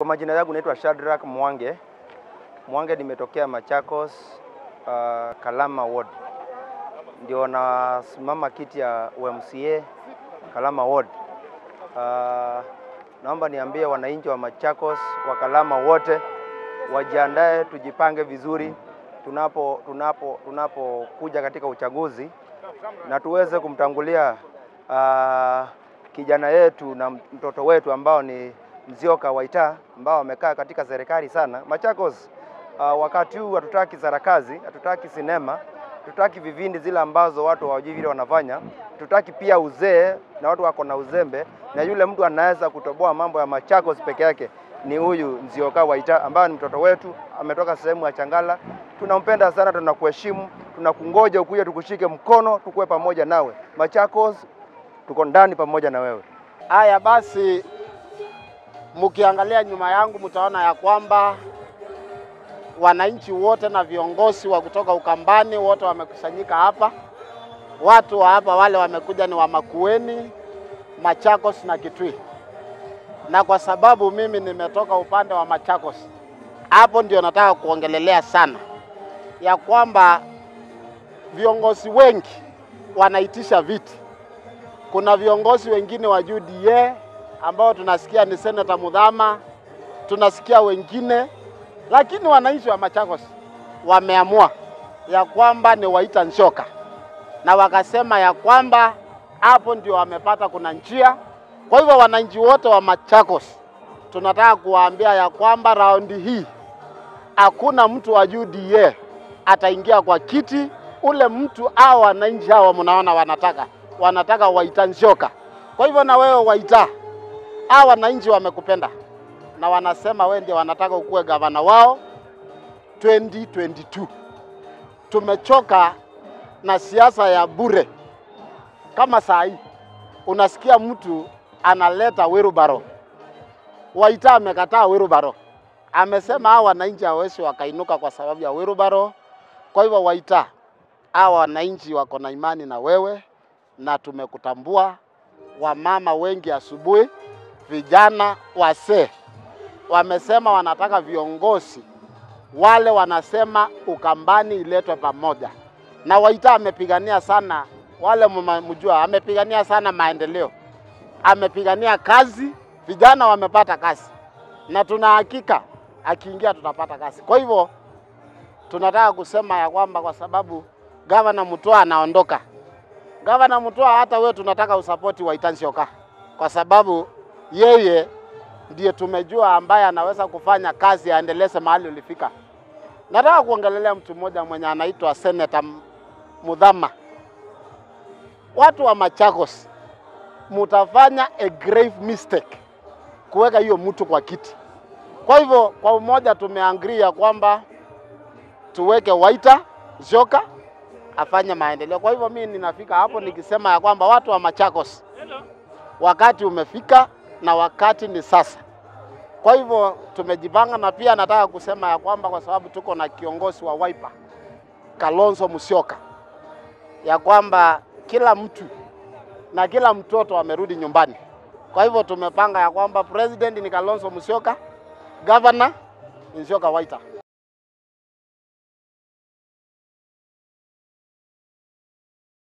Kwa majina yangu naitwa Shadrack Mwange. Mwange nimetokea Machakos, uh, Kalama Ward. Ndio nasimama kiti ya UMCA Kalama Ward. Uh, naomba niambie wananchi wa Machakos wa Kalama wote wajiandae, tujipange vizuri tunapo tunapo tunapokuja katika uchaguzi na tuweze kumtangulia uh, kijana yetu na mtoto wetu ambao ni Mzioka Waita ambao wamekaa katika serikali sana Machakos. Uh, wakati huu hatutaki sarakazi, hatutaki sinema, hatutaki vivindi zile ambazo watu hawajui vile wanafanya, hatutaki pia uzee na watu wako na uzembe, na yule mtu anaweza kutoboa mambo ya Machakos peke yake ni huyu Nzioka Waita ambaye ni mtoto wetu, ametoka sehemu ya Changala. Tunampenda sana, tunakuheshimu, tunakungoja ukuje tukushike mkono, tukuwe pamoja nawe Machakos, tuko ndani pamoja na wewe. Haya basi, mkiangalia nyuma yangu mtaona ya kwamba wananchi wote na viongozi wa kutoka Ukambani wote wamekusanyika hapa. Watu wa hapa wale wamekuja ni wa Makueni, Machakos na Kitui, na kwa sababu mimi nimetoka upande wa Machakos, hapo ndio nataka kuongelelea sana ya kwamba viongozi wengi wanaitisha viti. Kuna viongozi wengine wa UDA ambao tunasikia ni Seneta Mudhama, tunasikia wengine, lakini wananchi wa Machakos wameamua ya kwamba ni Waita Nzoka, na wakasema ya kwamba hapo ndio wamepata kuna njia. Kwa hivyo wananchi wote wa Machakos tunataka kuwaambia ya kwamba raundi hii hakuna mtu wa UDA ataingia kwa kiti. Ule mtu au wananchi hawa mnaona wanataka wanataka Waita Nzoka. Kwa hivyo na wewe Waita, hawa wananchi wamekupenda na wanasema wewe ndio wanataka ukuwe gavana wao 2022. Tumechoka na siasa ya bure. Kama saa hii unasikia mtu analeta wirubaro. Waita amekataa wirubaro, amesema hawa wananchi hawezi wakainuka kwa sababu ya wirubaro. Kwa hivyo Waita, hawa wananchi wako na imani na wewe na tumekutambua. Wamama wengi asubuhi, vijana, wasee wamesema wanataka viongozi wale, wanasema Ukambani iletwe pamoja, na Waita amepigania sana, wale mjua, amepigania sana maendeleo, amepigania kazi, vijana wamepata kazi, na tuna hakika akiingia tutapata kazi. Kwa hivyo tunataka kusema ya kwamba kwa sababu gavana Mutua anaondoka, gavana Mutua, hata wewe tunataka usapoti Waita Nzoka kwa sababu yeye ndiye tumejua ambaye anaweza kufanya kazi aendeleze mahali ulifika. Nataka kuongelelea mtu mmoja mwenye anaitwa Senator Mudhama. Watu wa Machakos mutafanya a grave mistake kuweka hiyo mtu kwa kiti. Kwa hivyo kwa umoja tumeangria kwamba tuweke Waita Nzoka afanye maendeleo. Kwa hivyo mimi ninafika hapo nikisema ya kwamba watu wa Machakos, wakati umefika na wakati ni sasa. Kwa hivyo tumejipanga, na pia nataka kusema ya kwamba kwa sababu tuko na kiongozi wa Wiper Kalonzo Musyoka, ya kwamba kila mtu na kila mtoto amerudi nyumbani. Kwa hivyo tumepanga ya kwamba president ni Kalonzo Musyoka, governor ni Nzoka Waita.